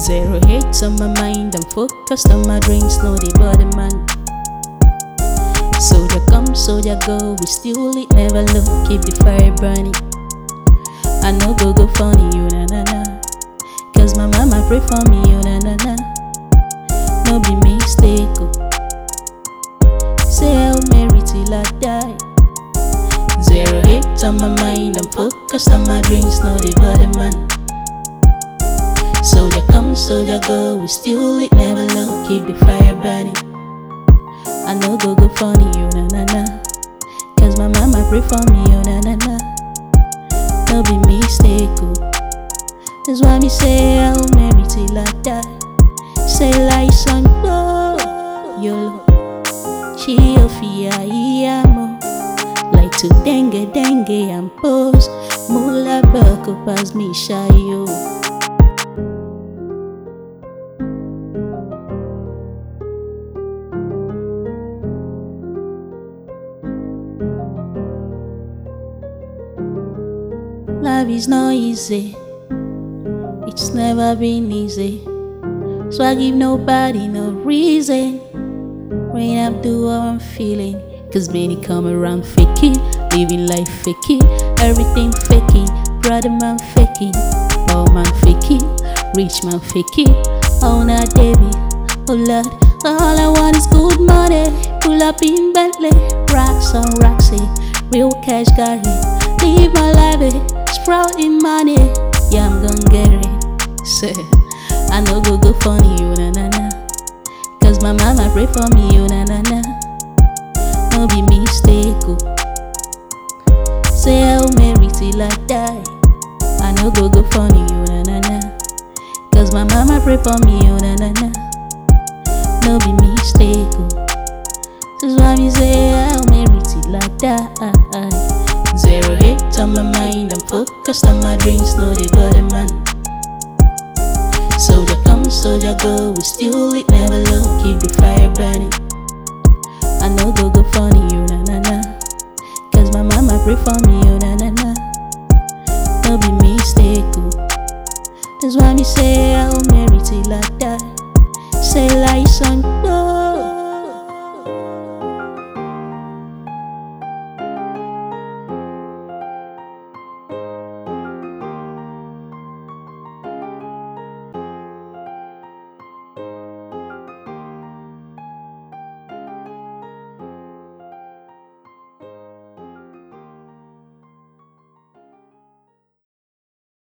Zero hate on my mind, I'm focused on my dreams, no the body man. Soldier come, soldier go, we still it, never low, keep the fire burning. I know go go funny, you na na na. Cause my mama pray for me, you na na na. No be mistake, oh. Say I'll marry till I die. Zero hate on my mind, I'm focused on my dreams, no the body man. Soldier come, soldier go, we still it, never low, keep the fire burning. I know go go funny, you na na na. Cause my mama pray for me, you na na na. No be mistake, oh. That's why me say I'll marry till I die. Say like son, oh, yo, chio fia amo. Like to dengue dengue and pose. Mula bako pas me shy yo. Love is not easy. It's never been easy. So I give nobody no reason. When I'm doing what I'm feeling. Cause many come around faking, living life faking, everything faking, brother man faking, poor man faking, rich man faking, oh not David, oh Lord, all I want is good money, pull up in Bentley, rocks on Roxy, real cash got it, live my life, eh, sprouting money, yeah I'm gonna get it, say, I know go go funny, you na na na, cause my mama pray for me, you na na na no be mistake, oh. Say I'll marry till I die. I no go go funny, you na na na. Cause my mama pray for me, you na na na. No be mistake, oh. That's why me say I'll marry till I die. Zero hate on my mind, I'm focused on my dreams, no the body man. Soldier come, soldier go, we still it never low, keep the fire